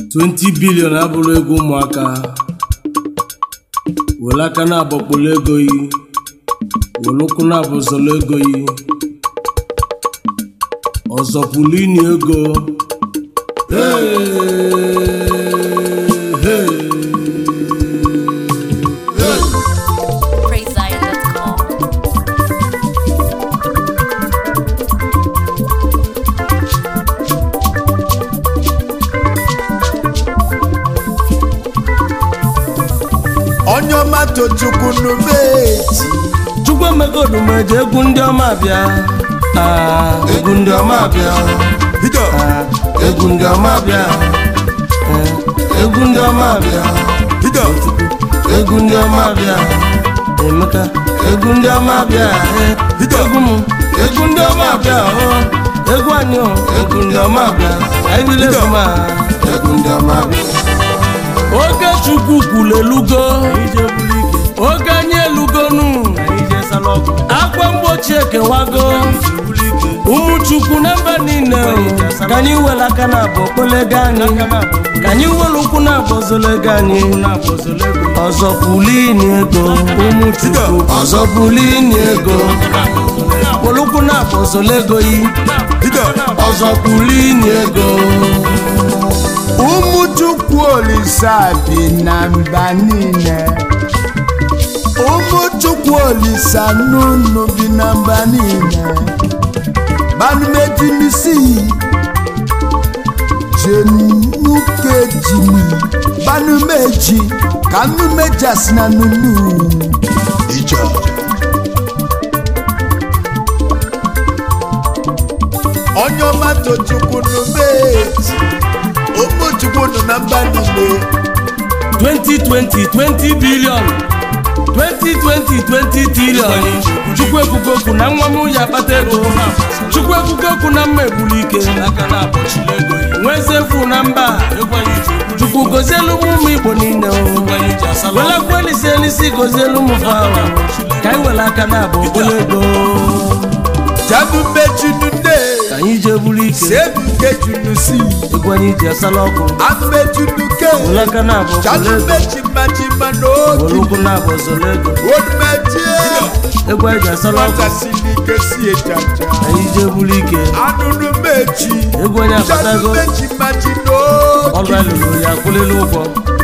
20 bilion abụrụ ego ụmụaka were aka na-abọkpọrọ ego yi were ụkwụ na-abụzọrọ ego yi ọzọ pụrụ ini ego Hey, hey. PraiseZion.com. onye ọma tochukwu n'ubeji chukwu emegodu ma eji egwu ndị ọma bịa Ah, egwu ndị ọma bịa bido Ah, egwu ndị ọma bịa Eh, egwu ndị ọma bịa bido egwu ndị ọma bịa emeka egwu ndị ọma bịa eh, egwu m egwu ndị ọma bịa oh, egwu anyị oh, egwu ndị ọma bịa anyị bile egwu ma egwu ndị ọma bịa oge chukwu kwuru elugo oge anyị elugonu akwa mgbochi ekewago ụmụ chukwu na mba niile ka anyị were aka na abụ okpolego anyị ka anyị were ụkwụ na abụ ozolego anyị ọzọ pulini ego ụmụ chukwu ọzọ pulini ego were ụkwụ na abụ ozolego yi bido ọzọ pulini ego ụmụ chukwu olisa bi na mba niile ụmụ chukwu olisa n'ụnụ bi na mba niile banumejimisi jenukejimi banumeji ka nnumejasi na nunu ijọ onye ọma tochukwu n'umeji ụmụ chukwu nọ na mba niile 2020 20 billion 2020 20 trillion chukwu ekwugo okwu na nwa m ya akpata ego chukwu ekwugo okwu na mma egburu ike nwezefu na mba chukwu gozielu m ụmụ igbo niile welakwa elisi elisi gozielu m fawa ka anyị were aka na abụ okpolo ego janumejunune ka anyị jee buru ike sebukejunusi egwu anyị ji asala ọkụ anumejunuke were aka na abụ okpolo ego janumejimajima were n'oge ụkwụ na abụ ọzọla ego onumejie egwu anyị ji asala ọkụ nwatasịlike si ejaja anyị jee buru ike anụnụmeji egwu onye akpatago janumejimaji ọlụ n'oge alụrụ ya akwụlịla ụgwọ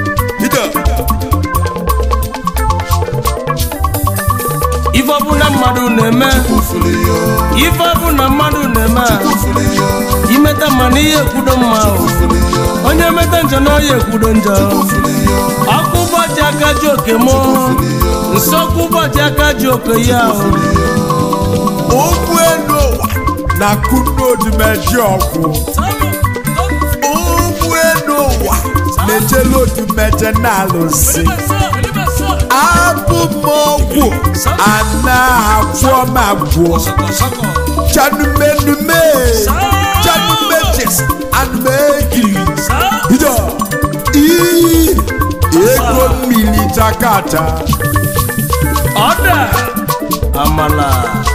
ife ọbụla mmadụ na-eme ife ọbụla mmadụ na-eme a, imeta mma na ihe ekwudo mma o. onye meta njọ na ọya ekwudo njọ ọkụ ụbọchị aka ji oke mụ nsọkụ ụbọchị aka ji oke ya o. ụgbọ elu ụwa na kunodumeji ọgwụ ụgbọ elu ụwa na-ejelu odumeje na-alụsị abụ m ọgwụ ana agwọ m agwọ chanumenume chanumejes anumegiri bido ii ego mmiri jakata ọda amala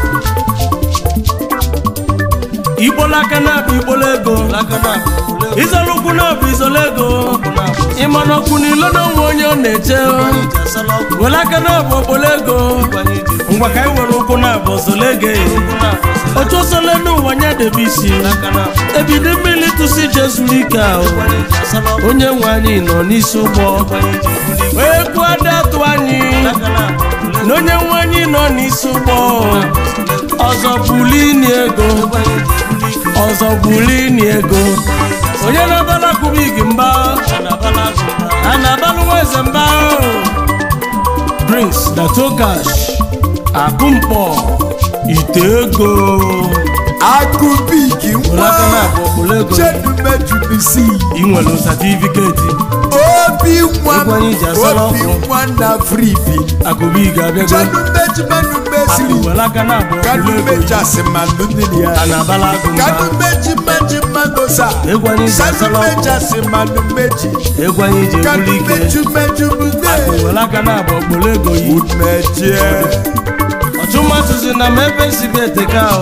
igbolaka na-abụ igbolo ego izolo ụkwụ na-abụ izolo ego ịma na ọkwụ n'ilo na onwe onye ọ na-eche were aka na-abụ okpolo ego ngwa ka anyị were ụkwụ na-abụ ozolo ego otu osole n'ụwa nya debe isi ebido mmiri tụsi je zuru ike ahụ onye nwe anyị nọ n'isi ụgbọ wee kwuo ada atụ anyị na onye nwe anyị nọ n'isi ụgbọ ọzọ bulini ego ọzọ bulini ego onye na-abala kubik mba a na-abalụ nwa eze mba prince datogash akụmkpọ ite ego akụbiki were aka nwa na-abụ okpolo ego chedumejubisi ị nwere satifiketi obi nwa Egwu anyị ji asala obi ọkụ. nwa na fribi akụbik abịago chanumejimenumesiri akụ were aka na-abụ okpolo ego kanumejasi mmanụ mmiri a ya na-abala agụ mba kanumejimeji mmanụ sa egwu anyị ji asala ọkụ sanumejasi mmanụ meji egwu anyị ji ebuli ike kanumejumejubude akụ were aka na-abụ okpolo ego yi umejie ọchụmatụzi na m ebe nsibe eteka o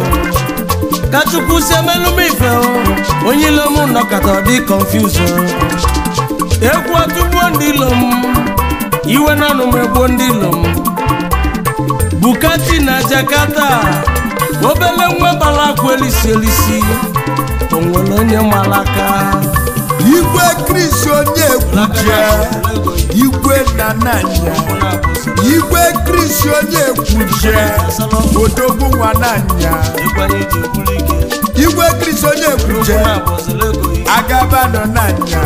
ka chukwu si emelụ m ife o onye ile m nọkọta ọ dị confuse o egwu atụgbuo ndị ilo m iwe na ọnụ m egbuo ndị ilo m bukati na jakarta obele nwa gbara akwa elisi elisi o nwere onye malaka igwe kris onye ekwuje igwe nananya igwe kris onye ekwuje odogwu nwananya igwe kris onye ekwuje agabano nanya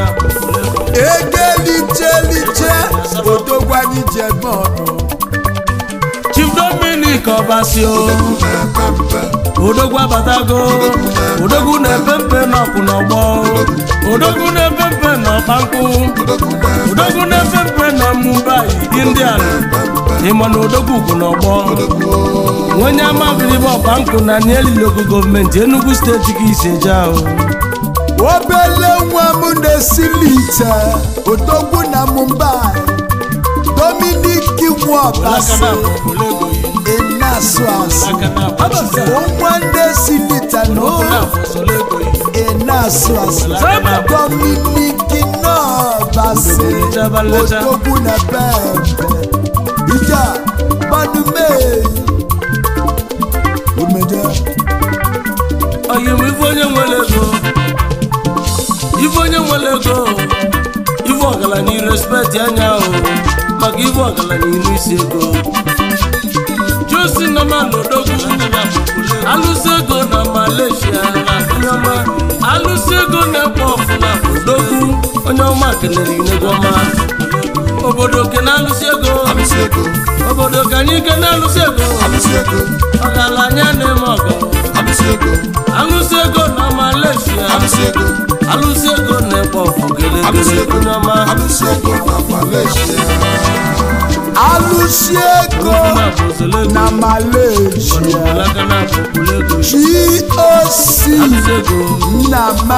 egeliche odogwu anyị ji eme ọnụ chief dominic ọbasio odogwu abatago odogwu na-epe mpe n'ọkụ n'ọgbọ odogwu na-epe mpe n'ọkpankụ odogwu na-epe mpe na mumbai indian ịma na odogwu ugwu n'ọgbọ onye amabilibe ọkpankụ na nielilogo gọọmenti enugu steeti ka isi eje ahụ obele nwa m na-esili ite odogwu na mumbai dominik nwọbasi ịna-asụ asụ nwa na-esili ite na ịna-asụ asụ dominik nọbasi odogwu na bembe ija manume umeje oyi m ife onye nwere ego ife onye nwere ego ife ọgaranya irespekt anya ahụ maka ife ọgaranya iru isi ego josi na manodogwu alụsị ego na malaysia nyoma alụsị ego na-ekpo ọfụna odogwu onye ọma kelere inego ọma obodo ke na-alụsị ego obodo ka anyị ke na-alụsị ego ọgaranya na-eme ọgọ alụsị ego na malaysia alụsị ego na-ekpo ọfụ gelegele onye ọma alụsi ego na malaysia goc nna ma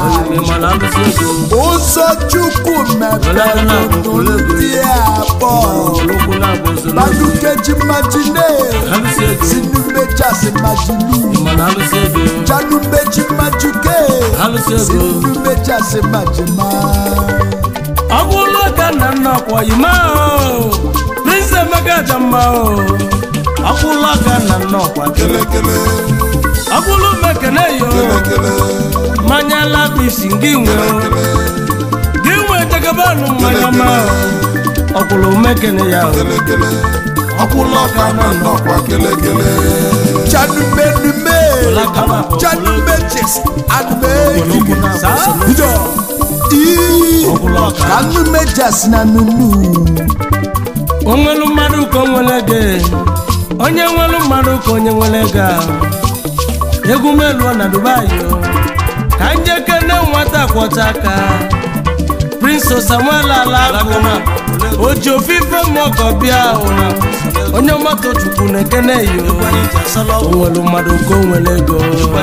ụzọ chukwu mepere ndị abụọ badukeji majine sinumejasi majinu janumeji majuke sinumejasi majima ọgwụlụ ka nna nna ọkwa yima o prince emeka jamma o ọgwụlụ ka nna nna ọkwa ọgwụlụ mekene yo mmanya labisi gị nwe o gị nwe jagabanụ mmanya ma o ọgwụlụ mekene ya o ọgwụlụ ka nna nna ọkwa janumenume janumejes anumegi ijo ii kanumejas na nunu onwelu mmadụ ka o nwere ego onye nwelu mmadụ ka onye nwere ego a. egwu meluo na dubai o ka njekene nwata kwọcha aka prince samuel alakụ oji ofufe mmụọ bịa o onye mmadụ chukwu na-ekene yo onwelu mmadụ ka o nwere ego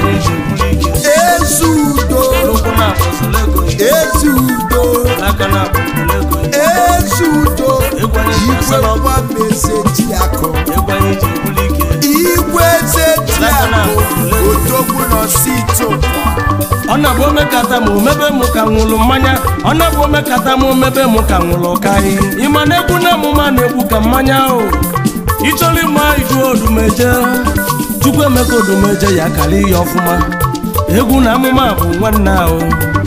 ezudo ezudo ezudo igwe nwa meseji akụ igwe zeti akụ odogwu n'osito ọ na-abụ omekata m omebe m ka nwụrụ mmanya ọ na-abụ omekata m omebe m ka nwụrụ karị ịma na egwu na emume na-egbu ka mmanya ahụ ịchọrọ ịma iju odumeje chukwu emeka odumeje ya karị ya ọfụma egwu na amụma bụ nwanne ahụ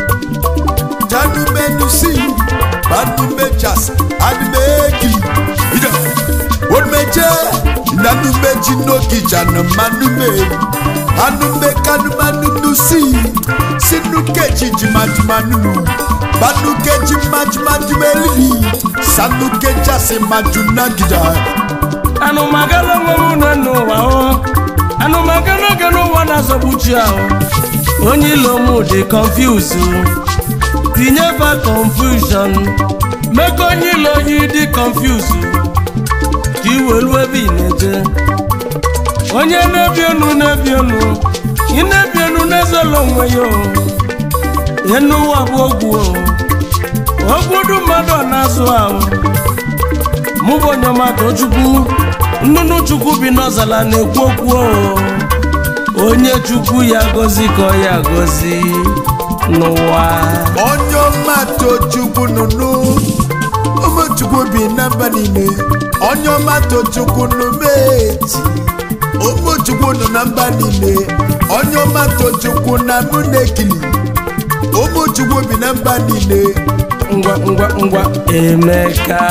janumenusi banumejas anumegi ida odumeje nanumeji n'ogijana manume anumekanumanunusi sinukeji jimajumanunu banukeji majumajumelili sanukejasi majunagida anụmagala nwere une n'ụwa o anụmagala oge n'ụwa na-azọgbuchi ahụ onye ilo m dị confuse tinye ba confusion mekọ onye ilo yi dị confuse ka iwelu ebe ị na-eje onye na-ebi enu na-ebi enu ị na-ebi enu na-ezela onwe ya o enu ụwa bụ ogwu o ogbudu mmadụ ọ na-azụ ahụ mụ bụ onye ọmata chukwu nnụnụ chukwu bi n'ọzala na-ekwu okwu o onye chukwu ya gozi ka ọ ya gozi n'ụwa onye ọma tochukwu nụnụ ụmụchukwu bi na mba niile onye ọma tochukwu nụmeti ụmụchukwu nọ na mba niile onye ọma tochukwu na mụ na-ekili ụmụchukwu bi na mba niile ngwa ngwa ngwa emeka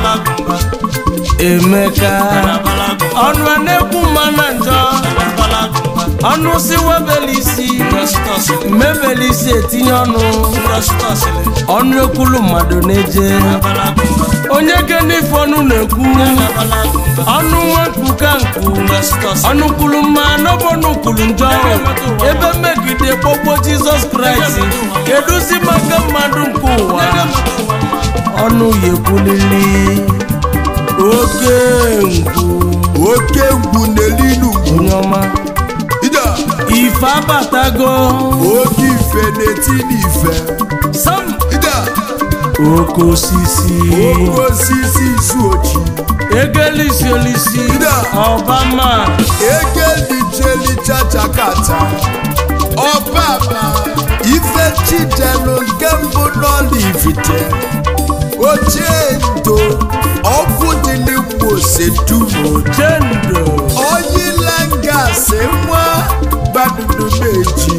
emeka ọnụ a na-ekwu mma na njọ ọnụ si webeli isi mebeli isi etinye ọnụ ọnụ ekwulu mmadụ na-eje onye genife ọnụ na-ekwu ọnụ nwa ka nku ọnụ kwulu mma n'ọbọnụ kwulu njọ ebe mmegide kpọgbo jizọs kraịst kedụzi maka mmadụ nke ụwa ọnụ ya ekwulili oke ngwu oke ngwu n'elinu onye ọma ida ife abatago oke ife na-eti n'ife sam ida oke osisi oke osisi isu ochi egelisi olisi Ida. ọbama egelichelichachakata ọbaba ife chidelu nke mbụ n'ọlivite ochie ndo ọkụ dị n'igbo setumo chendo oyilangasị nwa gbadudu meji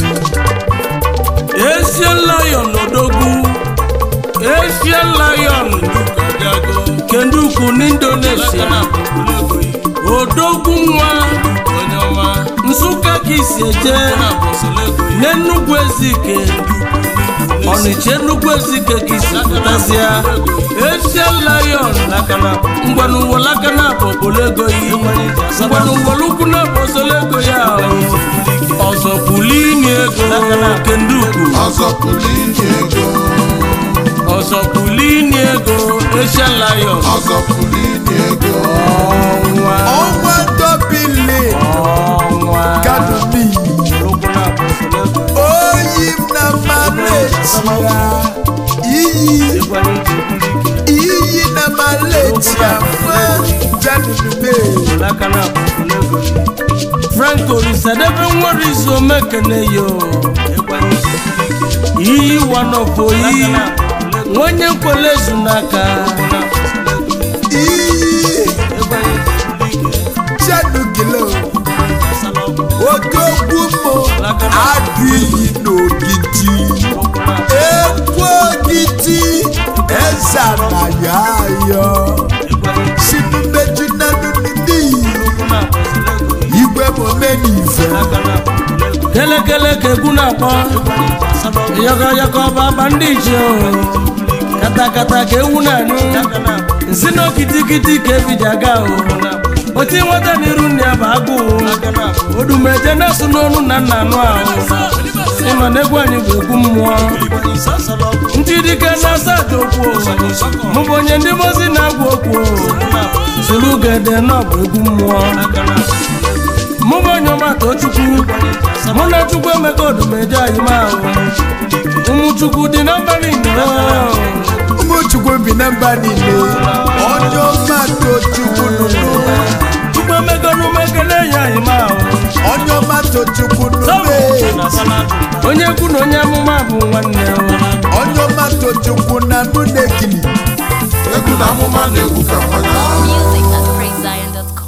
Asian lion odogwu Asian lion kenduku n'Indonesia odogwu nwa nsụka ka isi eje n'enugwu ezike ọnịcha enugwu ezike ka isi pụtasịa Asian lion ngwanụwolaka na abụ obolego yi ngwanụwolukwu na abụ osolego ya ọzọ bulini ego kenduku ọzọpụrụ inye ego ọzọ bulini ego Asian lion ọzọpụrụ inye ego ọnwa ọnwa dobili ọnwa kadumi oyi m na maletia iyi iyi na maletia nwa jadudube franco risadebe nwere izu omekene yo iyi wanofoyi nwenye nkwele ezu n'aka iyi jadugilo odogwu mo adụ iyi n'ogidi ekwu ogidi eze na ya ayọ sinumeju na nunudi igwe momenife kelekele ka egwu na-akpọ yọkọyọkọ baba ndị iche o katakata ka ewu na-anụ nsi na okitikiti ka ebido aga o oti nweta n'iru nne ya bụ agụụ odumeje na-asụ n'onu na nna anụ ahụ ịma na egwu anyị bụ egwu mmụọ ndị dike na-asa aja okwu mụ bụ onye ndị mozi na-agwa okwu soro gede na ọ bụ egwu mmụọ mụ bụ onye ọmata chukwu mụ na chukwu emeka odumeje anyị ma ahụ ụmụ chukwu dị na mba niile ụmụchukwu bi na mba niile onye ọma tochukwu nụnụ chukwu emeka n'umekele ya anyị ma ahụ onye ọma tochukwu nụnụ onye kwu na onye amụma bụ nwanne onye ọma tochukwu na mụ na-ekili egwu na amụma na-egwu ka mmanya Music at PraiseZion.com.